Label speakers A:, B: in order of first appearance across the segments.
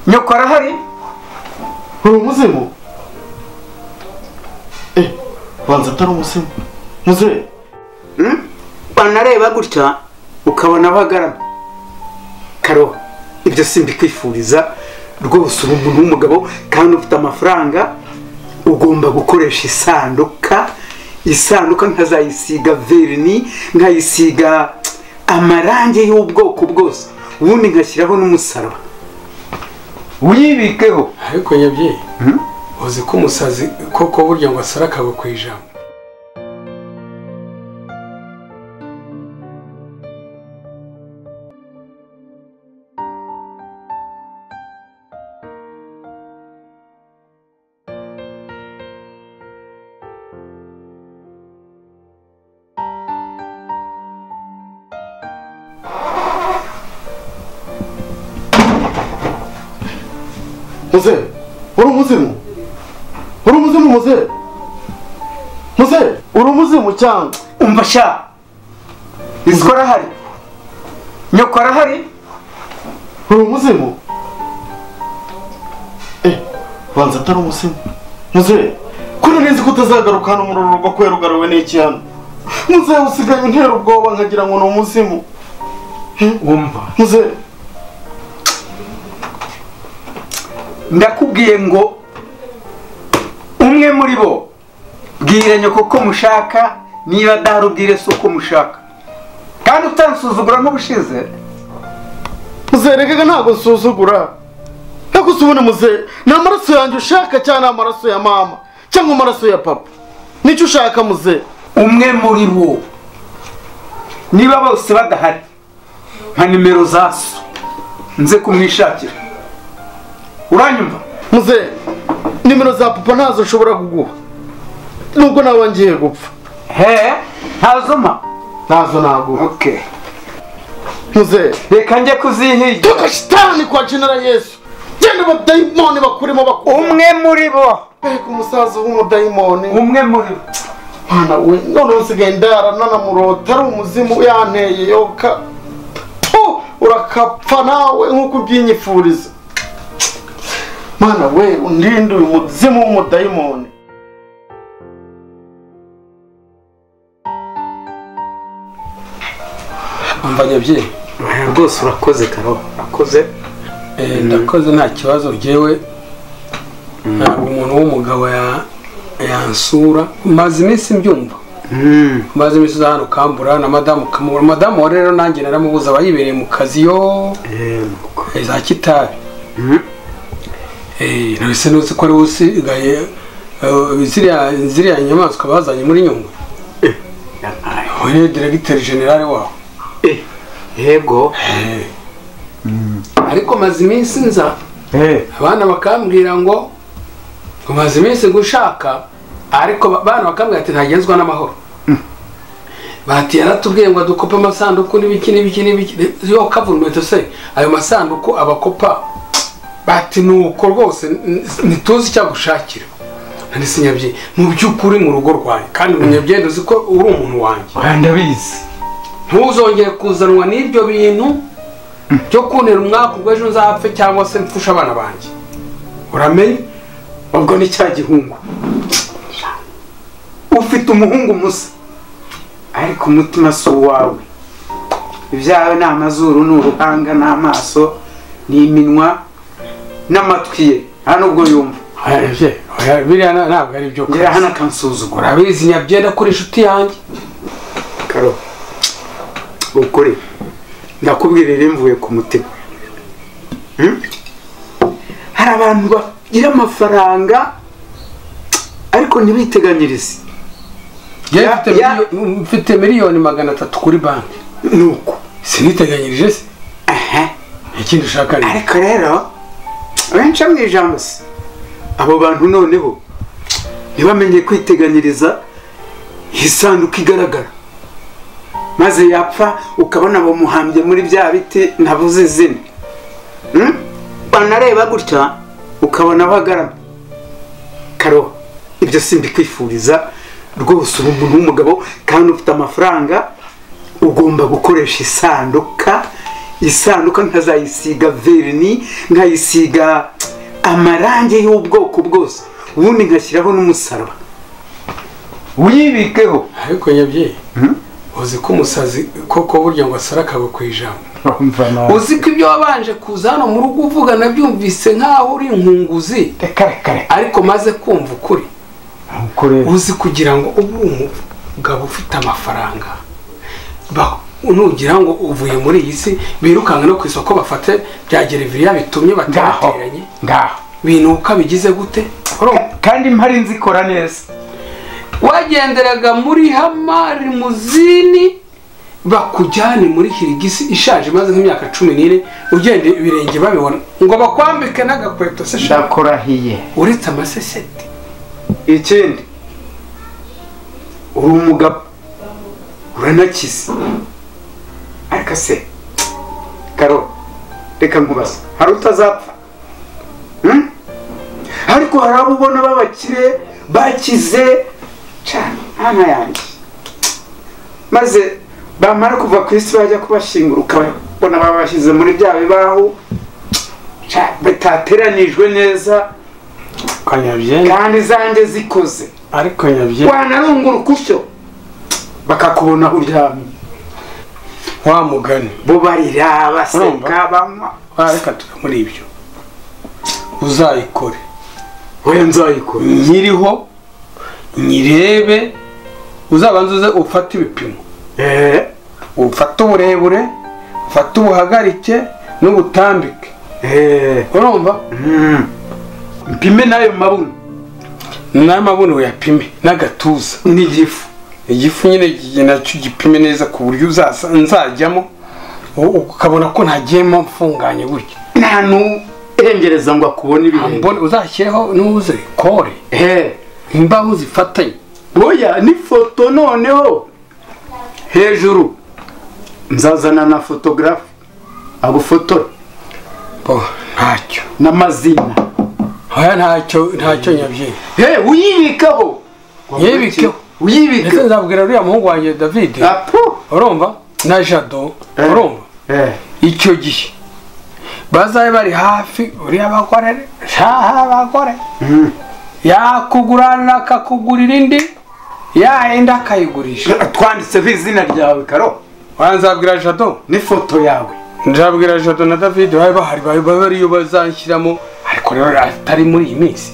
A: nyoko arahari
B: uri umuzimu eh banza atari umuzimu muzehe
A: banareba gutya ukabona bagaramye karo ibyo simbikwifuriza rwose uba umuntu w'umugabo kandi ufite amafaranga ugomba gukoresha isanduka isanduka nkazayisiga verini nkayisiga amarangi y'ubwoko bwose ubundi nkashyiraho n'umusaraba uyibikeho
C: ariko nyabyeyi uzi ko umusazi koko burya ngo asara akagwa ku ijambo
B: muzehe uri umuzimu uri umuzimu muzehe muzehe uri umuzimu cyangwa
A: umva sha isiko arahari nyoko arahari
B: uri umuzimu eh banza atari umuzimu muzehe kuri nzi ko utazagaruka hano muri uru rugo kubera ugaruwe n'iki hano muzehe usigaye untera ubwoba nkagira ngo ni umuzimu
A: wumva
B: muzehe
A: ndakubwiye ngo umwe muri bo bwira nyoko ko mushaka niba adahari ubwire se uko mushaka kandi utansuzugura nk'ubushize
B: muzehe reka ntabwo nsuzugura ntabwo usubune muzehe ni amaraso yanjye ushaka cyangwa ni amaraso ya mama cyangwa amaraso ya papa nicyo ushaka muzehe
A: umwe muri bo niba bose badahari nka nimero za so nze kumwishakira uranyumva
B: muzehe nimero za papa ntazo nshobora kuguha nubwo nawe ngiye gupfa
A: he ntazuma
B: ntazo naguha
A: oke
B: muzehe
A: reka njye kuzihigira
B: tuka shitani kwa jina la yesu genda abadayimoni bakurimo bakuru
A: umwe muri bo
B: mbega umusaza w'umudayimoni
A: umwe muri bo
B: mwana we none usigaye ndara nanamurota ari umuzimu yanteye yoka Tu, urakapfa nawe nk'uko ubyinyifuriza mwana we undinde uyu muzimu w'umudayimoni
C: umva nyabyeyi
A: rwose urakoze karo urakoze
C: Eh, ndakoze nta kibazo ngewe ntabwo umuntu w'umugabo ya- yansura maze iminsi mbyumva maze iminsi uza hano ukambura na madamu ukamubura madamu wa rero nanjye naramubuza aba yibereye mu kazi yo eh, za kitabi Eh, nahise nuzi ko ari wowe usigaye eh, ziriya ziriya nyamaswa bazanye muri nyungwe wowe rero diregiteri generale wawe
A: yego
C: Eh. ariko maze iminsi nza abana bakambwira ngo umaze iminsi gushaka ariko ba- abana bakambwira ati ntagenzwa n'amahoro bati yaratubwiye ngo dukope amasanduku n'ibiki n'ibiki n'ibiki yo kavurumento se ayo masanduku abakopa bati nuko rwose n- ntituzi icyagushakira nari sinyabye mu by'ukuri mu rugo rwanjye kandi munyabyenda uzi ko uri umuntu wanjye
A: ndabizi
C: ntuzongere kuzanwa n'ibyo bintu byo kuntera umwaka ubwo ejo nzapfe cyangwa se mfushe abana banjye uramenye
A: ubwo ni cya gihungu ufite umuhungu musa ariko umutima si uwawe ibyawe ni amazuru ni uruhanga n'amaso ni iminwa n'amatwi ye nta n'ubwo yumva
C: Oya, oya, biriya na- ntabwo ari byo
A: ngera hano akansuzugura
C: urabizi nyabyenda kuri inshuti yanjye
A: karo ukuri ndakubwira rero mvuye ku mutima Hmm? hari abantu bagira amafaranga ariko ntibiteganyirize
C: Njyewe
A: Ya-
C: mfite
A: ya-
C: miliyo- mfite miliyoni magana atatu kuri banki
A: ni uko
C: siniteganyirije se
A: aha
C: ikindi ushaka ni
A: ariko rero benshi mu ijambo se abo bantu noneho ntibamenye kwiteganyiriza isanduka igaragara maze yapfa ukabona bamuhambye muri bya biti nabuze izina Hmm? banareba gutya ukabona bagaramye karo ibyo simbikwifuriza rwose uba umuntu w'umugabo kandi ufite amafaranga ugomba gukoresha isanduka isanduka nkazayisiga verini nkayisiga amarangi y'ubwoko bwose ubundi nkashyiraho n'umusaraba wibikeho
C: ariko nyabyeyi uzi ko umusazi koko burya ngo asara akagwa ku ijambo uzi ko ibyo wabanje kuza hano mu rugo uvuga nabyumvise nk'aho uri inkunguzi
B: reka reka reka
C: ariko maze kumva ukuri
B: nuko rero
C: uzi kugira ngo ube umugabo ufite amafaranga ba- nugira ngo uvuye muri iyi si birukanka no ku isoko bafate bya gereveriya bitumye
A: ngaho
C: baterateranye
A: ngaho
C: binuka bigize gute
A: Ka- kandi mpari nzi ikora neza
C: wagenderaga muri hamari muzini bakujyane muri hirigisi ishaje imaze nk'imyaka cumi n'ine ugenda ibirenge babibona ngo bakwambike n'agakweto se shaka
B: ndakurahiye
C: uretse amaseseti
A: ikindi uri umugabo uranakize ariko se karo reka nkubaza hari utazapfa Hmm? ariko hari abo ubona b'abakire bakize cyane hano yanjye maze bamara kuva ku isi bajya kubashyingura ukabona babashyize muri bya bibaho Ca- batateranijwe neza
B: ariko nyabyeyi
A: kandi zanjye zikoze
B: ariko nyabyeyi
A: wanarungura ukutyo bakakubona uryamye
C: wa mugani
A: bo barira baseka
C: Urumva?
A: banywa
C: wareka tuve muri ibyo uzayikore
A: we nzayikora
C: nyiriho nyirebe uzabanza uze ufate ibipimo
A: Eh,
C: ufate uburebure ufate ubuhagarike n'ubutambike
A: eh,
C: urumva
A: mm. mpime n'ayo mabuno
C: n'amabuno uyapime n'agatuza
A: n'igifu
C: igifu nyine gi- nacyo gipime neza ku buryo uzaza- nzajyamo u- ukabona ko ntagiyemo mfunganye gutya
A: nta n'urengereza ngo akubone ibihembo
C: mbone uzashyireho n'uze kore
A: Eh,
C: imbaho zifatanye
A: oya n'ifoto noneho hejuru nzazana na fotogarafe agufotora
C: bo ntacyo
A: n'amazina
C: oya ntacyo ntacyo nyabyeyi
A: he uyibikaho
C: Yibikeho. ndetse
A: uyibikeho
C: nzabwira uriya muhungu wanjye david
A: apo
C: urumva na jado
A: Eh.
C: urumva
A: eh
C: icyo gihe bazabe bari hafi uriya bakorere shaha bakore
A: Mm.
C: yakugurana akakugurira indi yayindi akayigurisha
A: twanditseho izina ryawe karo
C: wanzabwira jado
A: n'ifoto yawe
C: nzabwira jado na david bari bahari bari bariyo bazanshyiramo ariko rero atari muri iyi minsi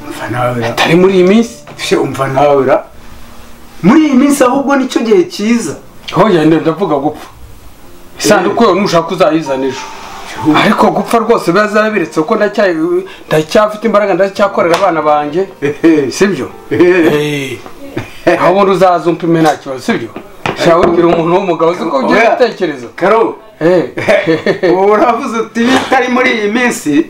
A: umva nawe ra
C: atari muri iyi minsi
A: Fye, umva nawe ra muri iyi minsi ahubwo nicyo gihe cyiza
C: hoya ndavuga gupfa isanduku yo nushaka uzayizana ejo ariko gupfa rwose birazaba biretse kuko ndacya- ndacyafite imbaraga ndacyakorera abana banjye
A: Ehe,
C: si byo
A: ehe.
C: aho ubundi uzaza umpime nta kibazo si byo shawe ubwira umuntu w'umugabo uzi ko ugira
A: Oya.
C: ibitekerezo
A: karo
C: Eh.
A: ubu uravuze uti bitari muri iyi minsi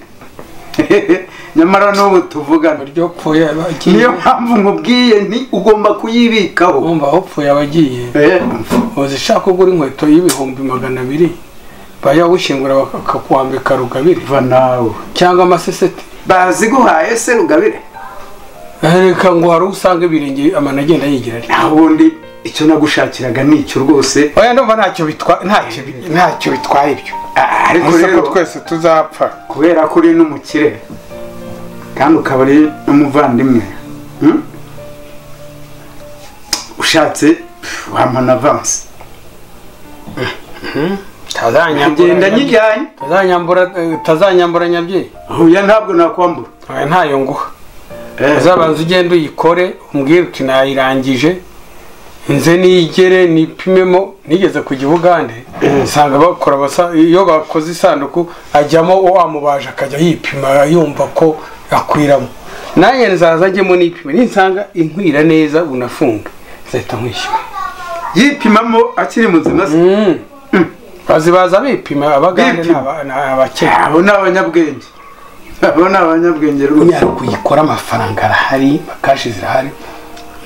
A: nyamara n'ubu tuvugana
C: buryo upfuye aba agiye
A: niyo mpamvu nkubwiye nti ugomba kuyibikaho
C: wumva aho upfuye aba agiye
A: Eh,
C: uzi ushaka kugura inkweto y'ibihumbi magana abiri bajya gushyingura bakakwambika rugabire
A: umva nawe
C: cyangwa amaseseti
A: baziguhaye se rugabire
C: reka ngo hari usanga ibirenge amano agenda yigira ari
A: nta wundi icyo nagushakiraga ni icyo rwose
C: oya ndumva ntacyo bitwa ntacyo bi- ntacyo bitwaye ibyo
A: Ah, ariko
C: gusa ko
A: rero
C: twese tuzapfa
A: kubera ko uri n'umukire kandi ukaba uri n'umuvandimwe hmm? ushatse pff, wampa na avansi ngenda
C: tazanyambura
A: nyijyanye
C: tazanyambura tazanyambura nyabyeyi
A: huya ntabwo nakwambura
C: oya ntayo nguha
A: Eh,
C: uzabanza ugenda uyikore umbwire uti nayirangije nze nigere nipimemo nigeze ku gihugande usanga bakora abasa- iyo bakoze isanduku ajyamo wamubaje akajya yipima yumva ko akwiramo nanjye nzaza njyemo nipime ninsanga inkwira neza unafunga nzahita nkwishyura
A: yipimamo akiri muzima se
C: Mm. bazibaza bipima abagande
A: Bipima.
C: n'aba- n'abakenya
A: abo ni abanyabwenge abo ni abanyabwenge rwose
C: unyara kuyikora amafaranga arahari bakashi zirahari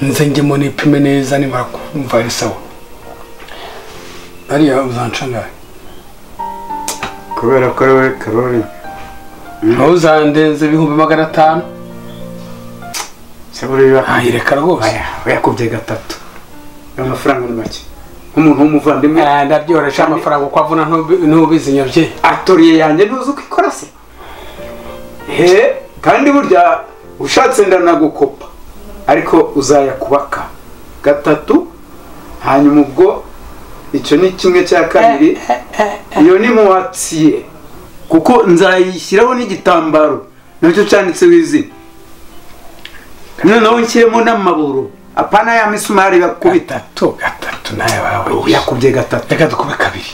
C: nze njyemo nipime neza nimara kumva ari sawa ariya uzancangaye
A: kubera ko wowe karori
C: ntuzandenze ibihumbi magana atanu
A: se buriya
C: ayireka rwose
A: oya, yakubye gatatu amafaranga ni make nk'umuntu w'umuvandimwe
C: Eh, ndabyoroshya amafaranga uko avuna ntubi- ntubizi nyabye
A: atoriye yanjye ntuzi uko ikora se he kandi burya ushatse ndanagukopa ariko uzayakubaka gatatu hanyuma ubwo icyo ni kimwe cya kabiri iyo ni muwatsiye kuko nzayishyiraho n'igitambaro nacyo cyanditseho izina noneho nshyiremo n'amaburo apana ya misumari bakubita
C: bitatu gatatu nawe wawe
A: yakubye gatatu
C: reka dukube kabiri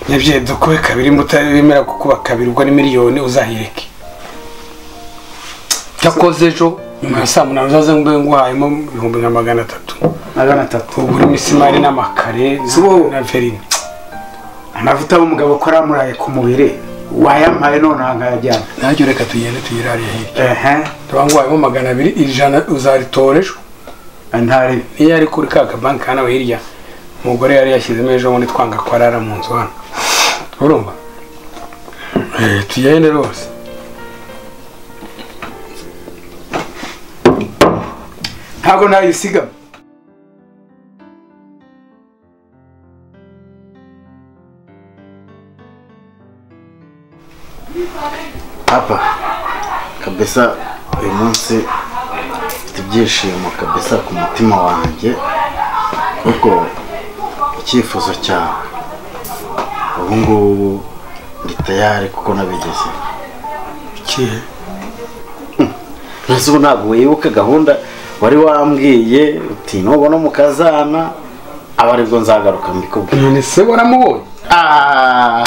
C: nyabye dukube kabiri mutaremera gukuba kabiri ubwo ni miliyoni uzahireke cyakoze ejo nyuma ya saa munani uzaze mbe nguhayemo ibihumbi nka magana atatu
A: magana atatu
C: ubu n'imisumari n'amakare na-
A: Sibo.
C: na verine
A: amavuta y'umugabo ko aramuraye ku mubiri wayampaye none aha nkayajyana
C: najye reka tugende tugere hariya hirya
A: ehe
C: tuba nguhayemo magana abiri ijana uzaritora ejo
A: ntari
C: niyo yari kuri ka kabanki hano hirya umugore yari yashyizemo ejo bundi twanga ko arara mu nzu hano urumva Eh, tugende rwose
A: ntabwo nayisigamo
B: papa kabesa uyu munsi mfite ibyishimo kabesa ku mutima wanjye kuko icyifuzo cyawe ubu ngubu ndi tayari kuko nabigeze
C: ikihe
B: ntazubu ntabwo wibuka gahunda wari wambwiye uti nubona umukazana aba aribwo nzagaruka mbikubwira
C: none se waramubonye
B: Ah,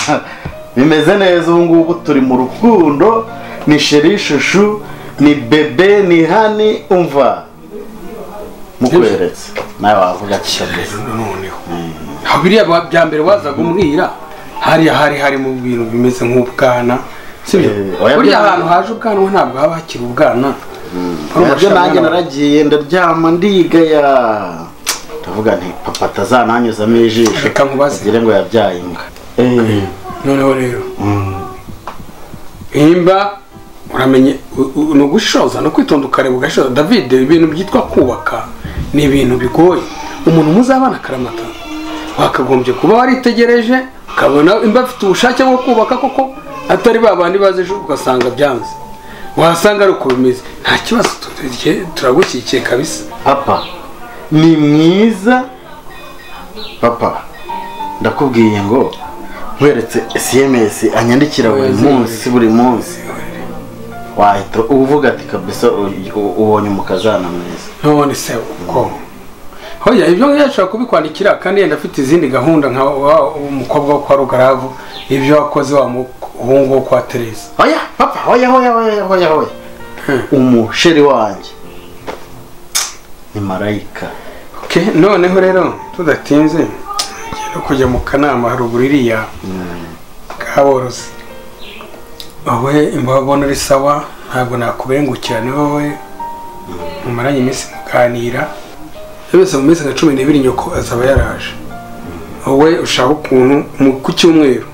B: bimeze neza ubu ngubu turi mu rukundo ni sheri shushu ni bebe ni hani umva mukweretse nawe wavuga kigeze
C: noneho aho biriya ba- bya mbere wazaga umbwira hariya hari hari mu bintu bimeze nk'ubwana sibyo
B: Eh, oya,
C: buriya
B: bya-
C: ahantu haje ubwanwa ntabwo haba hakiri ubwana
B: nabyo nanjye naragiye ndaryama ndigaya ndavuga nti papa atazananyuzamo ijisho
C: Reka nkubaze.
B: agire ngo yabyaye imbwa Eh,
C: noneho rero
B: mm,
C: nimba uramenye u- u- ni ugushoza no kwitonda ukareba ugashoza david ibintu byitwa kubaka ni ibintu bigoye umuntu muzabana akaramata wakagombye kuba waritegereje ukabona imba afite ubushake bwo kubaka koko atari ba bandi bazi ejo ugasanga byanze wasanga ari uko bimeze nta kibazo tu- tu- turagushyigikiye kabisa
B: papa ni mwiza papa ndakubwiye ngo nkweretse sms anyandikira buri
C: Oya,
B: munsi buri munsi wahita uvuga ati kabisa u- u- ubonye umukazana mwiza
C: none se uko hoya ibyo ngibyo ashobora kubikwandikira kandi yenda afite izindi gahunda nka wa umukobwa wo kwa rugaravu ibyo wakoze wa muhungu wo kwa tereza
B: oya papa oya oya oya oya oya umusheri wanjye ni marayika
C: okay, noneho rero tudatinze ngiye no kujya mu kanama haruguru iriya kaborozi wowe imbabona uri sawa ntabwo nakubengukira ni wowe mumaranye iminsi muganira byose mu minsi nka cumi n'ibiri nyoko azaba yaraje wowe ushaka ukuntu mu ku cyumweru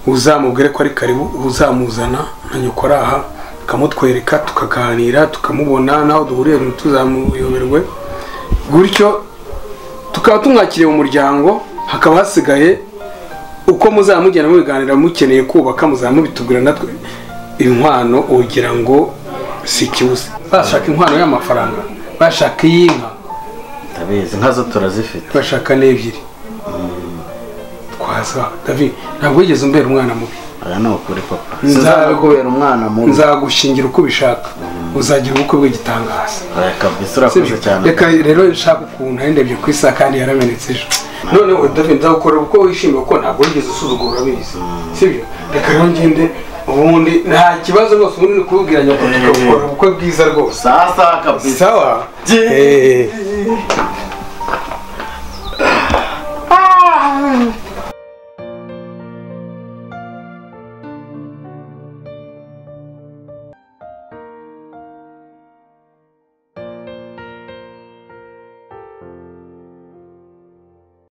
C: uzamubwire ko ari karibu uzamuzana nka nyoko ari aha tukamutwereka tukaganira tukamubona naho duhuriye tuzamuyoberwe gutyo tukaba tumwakiriye mu muryango hakaba hasigaye uko muzaba mugenda mubiganira mukeneye kubaka muzaba mubitubwira natwe inkwano ugira ngo si ikibuze bashaka inkwano y'amafaranga bashaka iy'inka
B: ndabizi nkazo turazifite
C: bashaka n'ebyiri twaza david ntabwo wigeze umbera umwana mubi
B: aya ni ukuri papa
C: Nza-
B: sinzabikubera umwana mubi
C: nzagushingira uko ubishaka uzagira ubukwe bw'igitangaza
B: oya kabisa urakoze
C: Sibyo?
B: cyane
C: reka rero nshaka ukuntu yarindebye ku isa kandi yaramenetse ejo noneho david nzagukora kuko wishimye kuko ntabwo wigeze usuzugura urabizi sibyo reka rero ngende ubundi nta kibazo rwose ubundi ni ukubwira nyakubahwa tukabukora ubukwe bwiza rwose
B: sasa kabisa
C: sawa
B: Jye-
C: Eh,